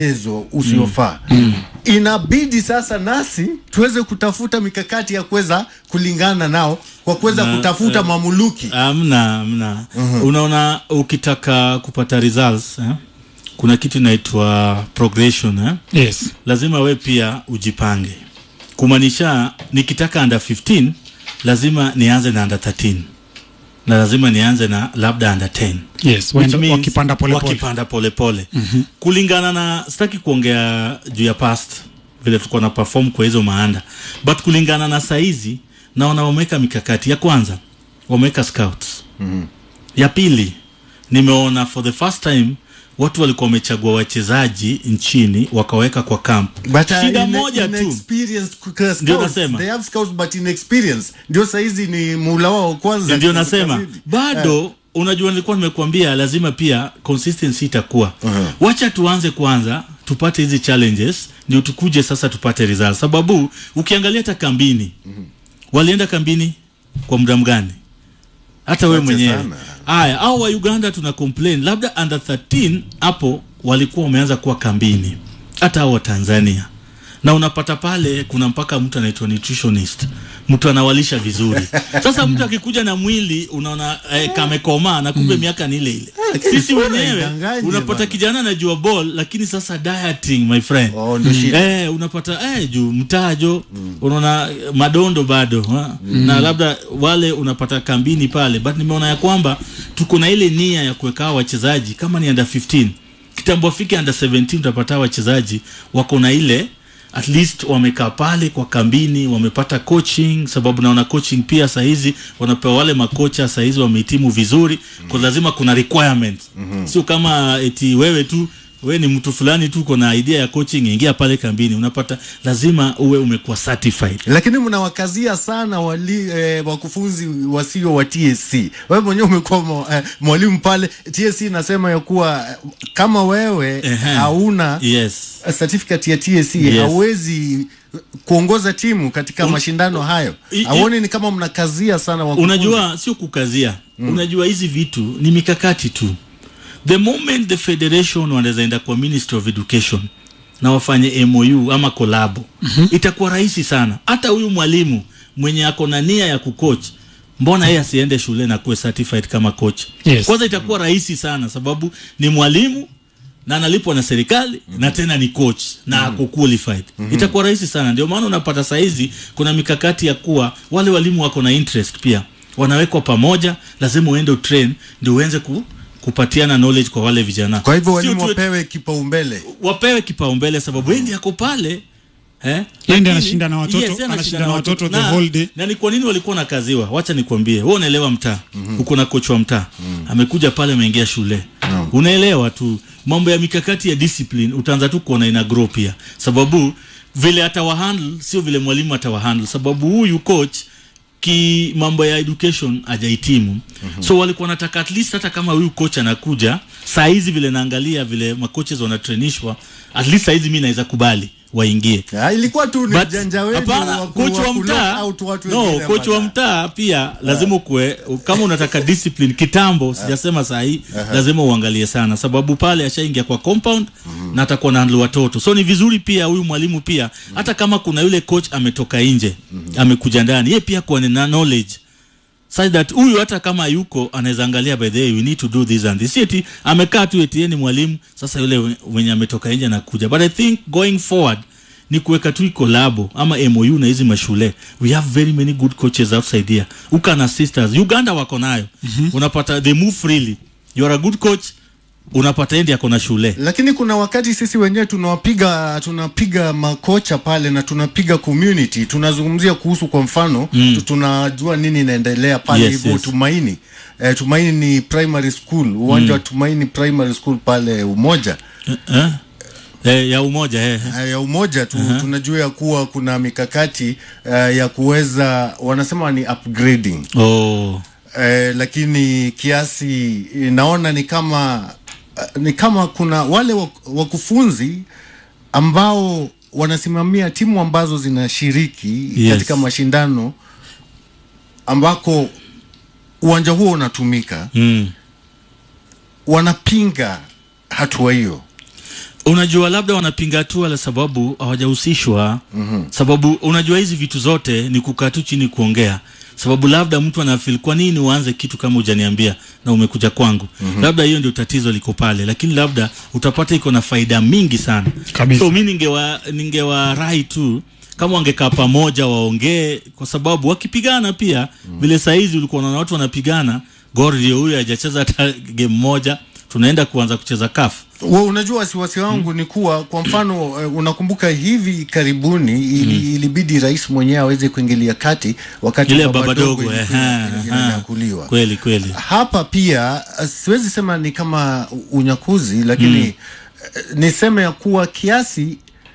mchezo usiofaa mm. inabidi sasa nasi tuweze kutafuta mikakati ya kuweza kulingana nao kwa kuweza Na, kutafuta eh, mamuluki amna amna unaona ukitaka kupata results eh? kuna kitu inaitwa progression eh? yes lazima we pia ujipange kumaanisha nikitaka under 15 lazima nianze na under 13 na lazima nianze na labda under 10 yes Which waenda- means wakipanda polepole wakipanda polepole mm-hmm. kulingana na sitaki kuongea juu ya past vile tulikuwa na perform kwa hizo maanda but kulingana na saizi naona wameweka mikakati ya kwanza wameweka scouts mm-hmm. ya pili nimeona for the first time watu walikuwa wamechagua wachezaji nchini wakaweka kwa camp But, uh, shida in- moja tu inexperienced scouts. Ndio nasema. They have scouts but inexperience ndio saizi ni muula wao wa kwanza ndio katika nasema kazini. bado unajua nilikuwa nimekuambia lazima pia consistency itakuwa Uh-huh. wacha tuanze kwanza tupate hizi challenges ndio tukuje sasa tupate results sababu ukiangalia hata kambini walienda kambini kwa muda mgani hata wewe Chache mwenyewe sana. haya au wa uganda tuna complain labda under 13 hapo walikuwa wameanza kuwa kambini hata hao wa tanzania na unapata pale kuna mpaka mtu anaitwa nutritionist mtu anawalisha vizuri sasa mtu akikuja na mwili unaona eh, kamekomaa na kumbe miaka ni ile ile lakini sisi sura wenyewe haidanganyi unapata bana. kijana anajua ball lakini sasa dieting my friend Oh, ndio shida. eh, unapata eh, juu mtajo mm. unaona eh, madondo bado ha? mm. na labda wale unapata kambini pale but nimeona ya kwamba tuko na ile nia ya kuweka hawa wachezaji kama ni under 15 kitambo afike under 17 utapata hawa wachezaji wako na ile at least wamekaa pale kwa kambini wamepata coaching sababu naona coaching pia sahizi wanapewa wale makocha sahizi wamehitimu vizuri kwa lazima kuna requirements mm-hmm. sio kama eti wewe tu we ni mtu fulani tu uko na idea ya coaching ingia pale kambini unapata lazima uwe umekuwa certified lakini mnawakazia sana wali, eh, wakufunzi wasio wa TSC. Wewe mwenyewe umekuwa mwa- eh, mwalimu pale TSC, inasema ya kuwa eh, kama wewe Ehe. hauna yes certificate ya TSC Yes. hauwezi kuongoza timu katika Un- mashindano hayo. I- i- Hauoni ni kama mnakazia sana wakufunzi? unajua sio kukazia mm. unajua hizi vitu ni mikakati tu the moment the federation wanaweza enda kwa ministry of education na wafanye mou ama kolabo mm-hmm. itakuwa rahisi sana hata huyu mwalimu mwenye ako na nia ya kucoach mbona yeye asiende shule na kuwe certified kama coach Yes. kwanza itakuwa rahisi sana sababu ni mwalimu na analipwa na serikali mm-hmm. na tena ni coach na mm-hmm. ako qualified mm-hmm. itakuwa rahisi sana ndio maana unapata saizi kuna mikakati ya kuwa wale walimu wako na interest pia wanawekwa pamoja lazima uende utrain ndio uenze ku, kupatiana knowledge kwa wale vijana Kwa hivyo Sio walimu tu- wapewe kipaumbele. wapewe kipaumbele sababu yeye ndiye ako pale eh? Yeye Lakini- ndiye anashinda na watoto, yeye anashinda anashinda na na watoto the Na- whole day. na ni kwa nini walikuwa nakaziwa wacha nikwambie wewe unaelewa mtaa mm-hmm. uko na kocha wa mtaa mm-hmm. amekuja pale ameingia shule Naam. unaelewa tu mambo ya mikakati ya discipline utaanza tu kuona ina grow pia sababu vile atawahandle sio vile mwalimu atawahandle sababu huyu coach ki mambo ya education hajahitimu mm-hmm. so walikuwa nataka at least hata kama huyu coach anakuja saa hizi vile naangalia vile macoaches wanatrainishwa at least saa hizi mi naweza kubali waingie Ah, ilikuwa tu ni But, ujanja wenu hapana wa ku- coach wa ku knock mtaa out watu no wengine coach wa bana. mtaa pia lazima ukue kama unataka discipline kitambo sijasema saa hii lazima uangalie sana sababu pale ashaingia kwa compound na atakuwa na handle watoto so ni vizuri pia huyu mwalimu pia hata kama kuna yule coach ametoka nje amekuja ndani ye pia kuwa na knowledge such that huyu hata kama yuko anaweza angalia by the way we need to do this and this Si eti amekaa tu eti yeye ni mwalimu sasa yule we- mwenye ametoka nje anakuja but i think going forward ni kuweka tu kolabo ama mou na hizi mashule we have very many good coaches outside here uka na sisters uganda wako nayo mm-hmm. unapata they move freely you are a good coach unapata endi ako na shule lakini kuna wakati sisi wenyewe tunawapiga tunapiga makocha pale na tunapiga community tunazungumzia kuhusu kwa mfano mm. tunajua nini inaendelea pale Yes, hivyo yes. tumaini eh, tumaini ni primary school uwanja wa tumaini primary school pale umoja eh? Eh, ya umoja eh. Eh, ya umoja tu uh-huh. tunajua ya kuwa kuna mikakati uh, ya kuweza wanasema ni upgrading oh. eh, lakini kiasi eh, naona ni kama uh, ni kama kuna wale wak- wakufunzi ambao wanasimamia timu ambazo zinashiriki Yes. katika mashindano ambako uwanja huo unatumika mm. wanapinga hatua hiyo unajua labda wanapinga hatua la sababu hawajahusishwa mm-hmm. sababu unajua hizi vitu zote ni kukaa tu chini kuongea sababu labda mtu anafil kwa nini uanze kitu kama hujaniambia na umekuja kwangu mm-hmm. labda hiyo ndio tatizo liko pale lakini labda utapata iko na faida mingi sana Kabisa. so mi ningewa ningewarai tu kama wangekaa pamoja waongee kwa sababu wakipigana pia vile mm. sahizi ulikuwa unaona watu wanapigana gor ndio huyo hajacheza hata game moja tunaenda kuanza kucheza kafu Wa, unajua wasiwasi wangu ni kuwa kwa mfano uh, unakumbuka hivi karibuni ili, ilibidi rais mwenyewe aweze kuingilia kati wakati ile baba baba dogo dogo ilikuwa ehe, ina- ehe. inanyakuliwa kweli kweli hapa pia uh, siwezi sema ni kama unyakuzi lakini mm. niseme ya kuwa kiasi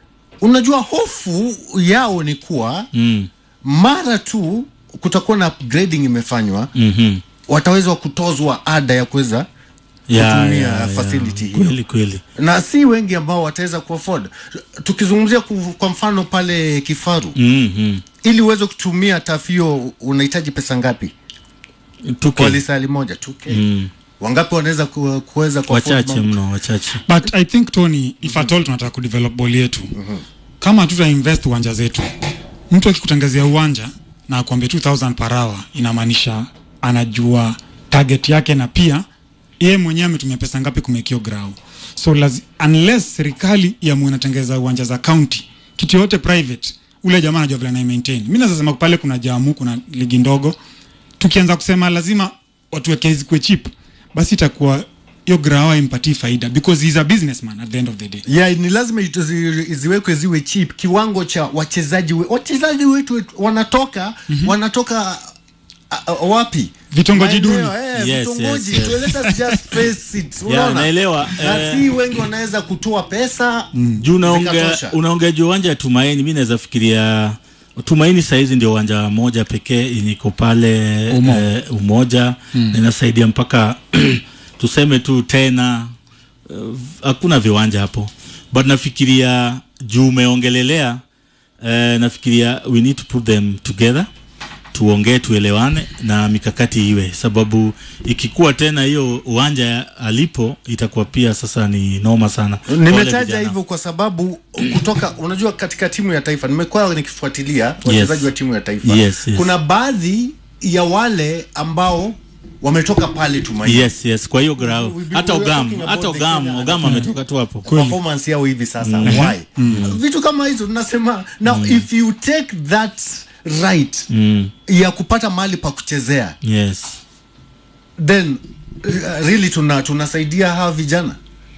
unajua hofu yao ni kuwa mm. mara tu kutakuwa na upgrading imefanywa mm-hmm. wataweza kutozwa ada ya kuweza Ya, kutumia ya, ya. facility hiyo kweli kweli na si wengi ambao wataweza kuafford tukizungumzia ku- kwa mfano pale kifaru mm-hmm. ili uweze kutumia tafio unahitaji pesa ngapi kwa tuke lisali moja tuke mm. wangapi wanaweza ku- kuweza ku afford wachache mambo? mno wachache but i think tony if at all tunataka kudevelop ball yetu kama hatuta invest uwanja zetu mtu akikutangazia uwanja na akwambia 2000 per hour inamaanisha anajua target yake na pia yeye mwenyewe ametumia pesa ngapi kumekio grau so lazi, unless serikali iamue inatengeza uwanja za county kitu yote private ule jamaa anajua vile anaimaintain mi naweza sema pale kuna jamu kuna ligi ndogo tukianza kusema lazima watu weke zikuwe cheap basi itakuwa hiyo grawa impatii faida because he is a businessman at the end of the day yeah, ni lazima itu- zi- ziwekwe ziwe cheap kiwango cha wachezaji we, wachezaji wetu wanatoka mm-hmm. wanatoka a, a, wapi Vitongoji duni. Maeneo, eh, Yes, vitongoji yes, yes. So let us just face it Yeah, unaona? naelewa, na eh, si wengi wanaweza kutoa pesa juu unaongea zikatosha. unaongea juu uwanja ya tumaini mi naweza fikiria tumaini sahizi ndio uwanja moja pekee yenye iko pale Umo. eh, umoja mm. na inasaidia mpaka tuseme tu tena eh, hakuna viwanja hapo but nafikiria juu umeongelelea eh, nafikiria we need to put them together tuongee tuelewane na mikakati iwe sababu ikikuwa tena hiyo uwanja alipo itakuwa pia sasa ni noma sana Wale nimetaja vijana. hivyo kwa sababu kutoka unajua katika timu ya taifa nimekuwa nikifuatilia wachezaji wa timu ya taifa Yes, yes. kuna baadhi ya wale ambao wametoka pale tumaini yes yes kwa hiyo grau We- we- hata we are ogam talking hata about the ogam Kenya- ogam ametoka tu hapo performance yao hivi sasa why vitu kama hizo tunasema now if you take that right mm. ya kupata mahali pa kuchezea yes then uh, really tuna tunasaidia hawa vijana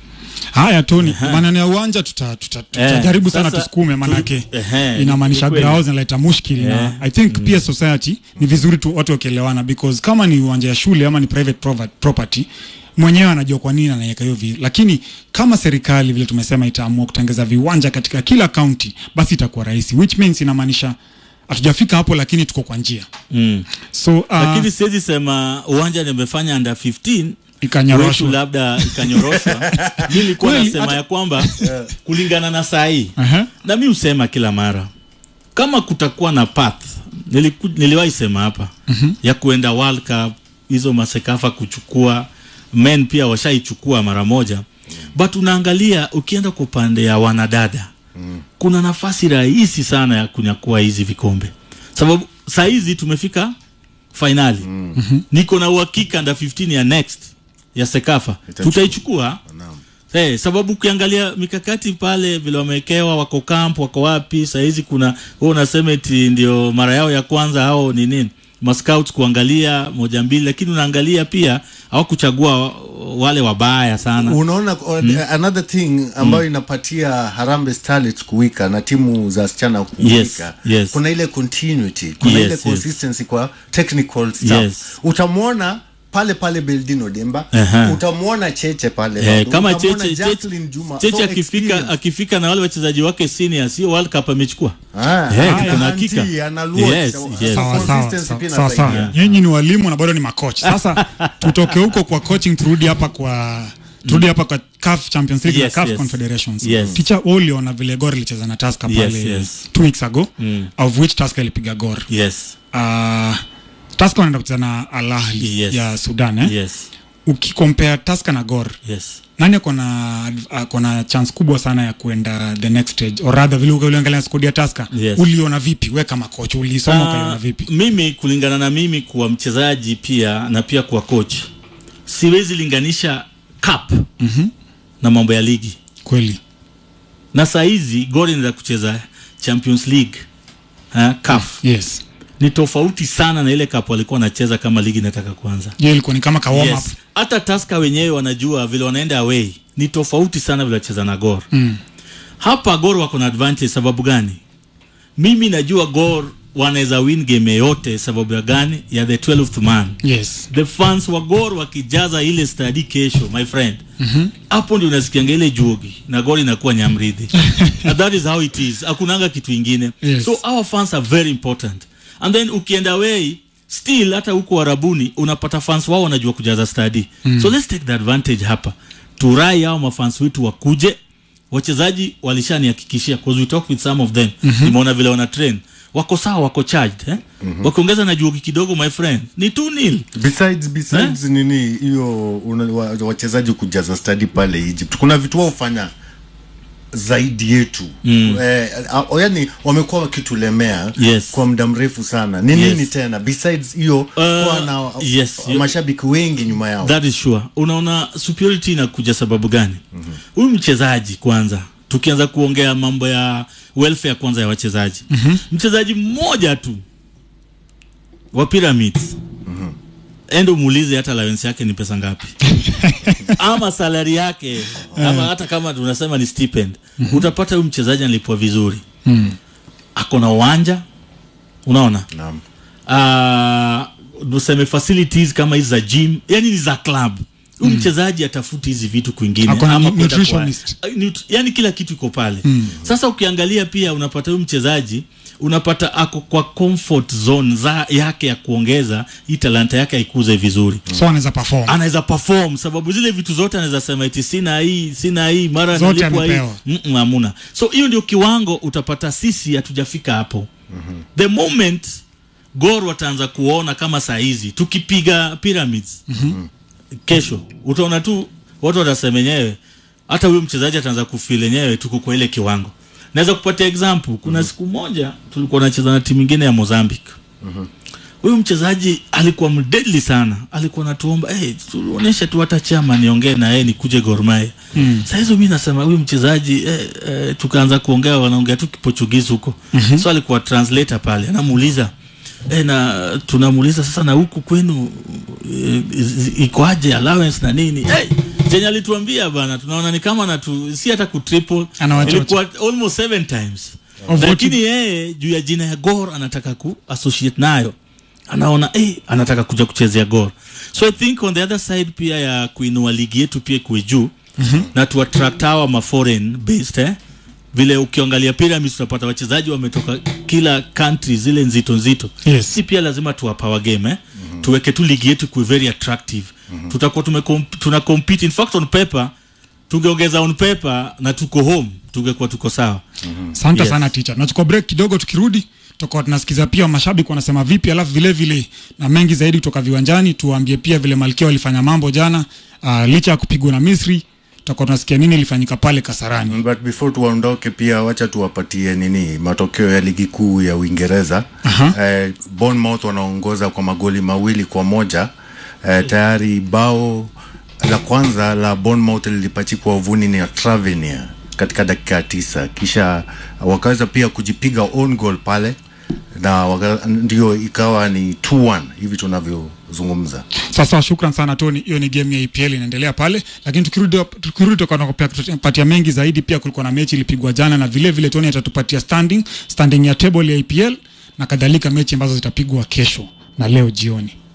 haya tony maneno ya uwanja tutajaribu tuta, tuta tutajaribu sana sasa tusukume manake tu- ehe, inamaanisha ni kweli. grao zinaleta mushkil Eh, na i think pia society ni vizuri tu watu wakielewana because kama ni uwanja ya shule ama ni private prova- property mwenyewe anajua kwa nini anaweka hiyo vi lakini kama serikali vile tumesema itaamua kutengeza viwanja katika kila kaunti basi itakuwa rahisi which means inamaanisha hatujafika hapo lakini tuko kwa njia mm. so uh, lakini siwezi sema uwanja nimefanya under 15 ikanyoroshwa wetu labda ikanyoroshwa mi nilikuwa Kweli, nasema hata- ya kwamba kulingana na saa hii Aha. na mi husema kila mara kama kutakuwa na path niliku, niliwahi sema hapa mm-hmm. ya kuenda world cup hizo masekafa kuchukua men pia washaichukua mara moja but unaangalia ukienda kwa upande ya wanadada mm. kuna nafasi rahisi sana ya kunyakua hizi vikombe sababu saa hizi tumefika fainali mm. niko na uhakika nda 15 ya next ya sekafa Itachukua. tutaichukua Hey, sababu ukiangalia mikakati pale vile wamewekewa wako camp wako wapi sahizi kuna wewe unasema eti ndio mara yao ya kwanza hao ni nini mascouts kuangalia moja mbili lakini unaangalia pia hawakuchagua wale wabaya sana unaona mm. another thing ambayo mm. inapatia Harambee Starlets kuwika na timu za wasichana kuwika Yes, yes. kuna ile continuity kuna Yes, ile yes. consistency kwa technical staff Yes. utamwona pale pale Beldino Demba Aha. utamwona Cheche pale Eh, bado. kama Utamwona cheche Jacqueline cheche, Juma cheche So akifika experience. akifika na wale wachezaji wake senior sio world cup amechukua Ah, Eh, haya, kuna Anti, hakika. ana Luoch. Yes, So, yes. sawa sawa consistency sawa, pia sawa sawa inasaidia. nyinyi ni walimu na bado ni makoch sasa tutoke huko kwa coaching turudi hapa kwa turudi hapa kwa CAF Champions League Yes, na CAF yes. Confederations Yes. ticha uliona vile Gor ilicheza na Tusker Yes, pale yes. two weeks ago Mm. of which Tusker ilipiga Gor yes uh, Tusker wanaenda kucheza na Al Ahly Yes. ya Sudan eh? yes ukikompare Tusker na Gor yes nani akona akona chance kubwa sana ya kuenda the next stage or rather vile uliangalia skodi ya Tusker Yes. uliona vipi we kama coach ulisoma Ah, ukaiona vipi mimi kulingana na mimi kuwa mchezaji pia na pia kuwa coach siwezi linganisha cup mm-hmm. na mambo ya ligi kweli na saa hizi Gor inaenda kucheza Champions League ha, CAF yes ni tofauti sana na ile cup walikuwa wanacheza kama ligi inataka kuanza hiyo ilikuwa ni kama ka warm up yes. hata Tusker wenyewe wanajua vile wanaenda away ni tofauti sana vile wacheza na Gor mm. hapa Gor wako na advantage sababu gani mimi najua Gor wanaweza win game yote sababu ya gani ya the 12th man yes the fans wa Gor wakijaza ile stadi kesho my friend hapo ndio unasikianga ile juogi na Gor inakuwa nyamridhi and that is how it is hakunanga kitu ingine Yes. so our fans are very important and then ukienda away still hata huko Arabuni unapata fans wao wanajua kujaza stadi so let's take the advantage hapa turai hao mafans wetu wakuje wachezaji walishanihakikishia because we talk with some of them nimeona vile wana train wako sawa wako charged eh? wakiongeza na juogi kidogo my friend ni 2 nil besides besides nini hiyo una- wa- wachezaji kujaza stadi pale Egypt kuna vitu wao hufanya zaidi yetu mm. eh, a- yani wamekuwa wakitulemea Yes. kwa muda mrefu sana ni Yes. nini tena besides hiyo kuwa na yes, you- mashabiki wengi nyuma yao that is sure unaona superiority inakuja sababu gani huyu mm-hmm. mchezaji kwanza tukianza kuongea mambo ya welfare kwanza ya wachezaji mm-hmm. mchezaji mmoja tu wa pyramids mm-hmm. endo muulize hata allowance yake ni pesa ngapi ama salari yake ama hata kama tunasema ni stipend mm-hmm. utapata huyu mchezaji analipwa vizuri mm. ako na uwanja unaona Naam. uh, tuseme facilities kama hizi za gym yani ni za club huyu mchezaji atafuti hizi vitu kwingine Ako na ama nu- kwenda nutritionist. kwa- uh, nut- yani kila kitu iko pale sasa ukiangalia pia unapata huyu mchezaji unapata ako kwa comfort zone za yake ya kuongeza hii talanta yake aikuze vizuri so anaweza perform anaweza perform sababu zile vitu zote anaweza sema eti sina hii sina hii mara Zote nalipwa hii amepewa. Mm-mm, hamuna so hiyo ndio kiwango utapata sisi hatujafika hapo mm-hmm. the moment gor wataanza kuona kama saa hizi tukipiga pyramids mm-hmm. kesho utaona tu watu watasema enyewe hata huyo mchezaji ataanza kufil enyewe tuko kwa ile kiwango naweza kupatia example kuna siku moja tulikuwa nacheza na timu ingine ya mozambique huyu mchezaji alikuwa mdeadly sana alikuwa natuomba hey, tuonyeshe tu hata chama niongee na yeye nikuje Gor Mahia mm. saa hizo mi nasema huyu mchezaji eh, eh, tukaanza kuongea wanaongea tu kiportugizi huko mm-hmm. so alikuwa translator pale anamuuliza eh, na tunamuuliza sasa na huku kwenu eh, is- ikoaje allowance na nini hey, chenye alituambia bana tunaona ni kama natu si hata kutriple Anawachocha. ilikuwa almost seven times Of what lakini yeye juu ya jina ya Gor anataka ku associate nayo anaona eh, anataka kuja kuchezea Gor so I think on the other side pia ya kuinua ligi yetu pia kuwe juu mm-hmm. na tu attract hawa ma foreign based eh? vile ukiangalia pyramids utapata wachezaji wametoka kila country zile nzito nzito Yes. si pia lazima tuwa power game eh? mm-hmm. tuweke tu ligi yetu kuwe very attractive mm-hmm. tutakuwa tume tuna compete in fact on paper tungeongeza on paper na tuko home tungekuwa tuko sawa asante Yes. sana ticha tunachukua break kidogo tukirudi tutakuwa tunasikiza pia mashabiki wanasema vipi alafu vile vile na mengi zaidi kutoka viwanjani tuwaambie pia vile malkia walifanya mambo jana uh, licha ya kupigwa na misri tutakuwa tunasikia nini ilifanyika pale kasarani but before tuwaondoke pia wacha tuwapatie nini matokeo ya ligi kuu ya uingereza Aha. eh, bournemouth wanaongoza kwa magoli mawili kwa moja eh, tayari bao la kwanza la bournemouth lilipachikwa uvuni ni ya Tavernier katika dakika ya tisa kisha wakaweza pia kujipiga own goal pale na waka, ndio ikawa ni 2-1 hivi tunavyozungumza sasa shukran sana tony hiyo ni game ya EPL inaendelea pale lakini tukirudi tukirudi tutakuwa tunapatia mengi zaidi pia kulikuwa na mechi ilipigwa jana na vile vile tony atatupatia standing standing ya table ya EPL na kadhalika mechi ambazo zitapigwa kesho na leo jioni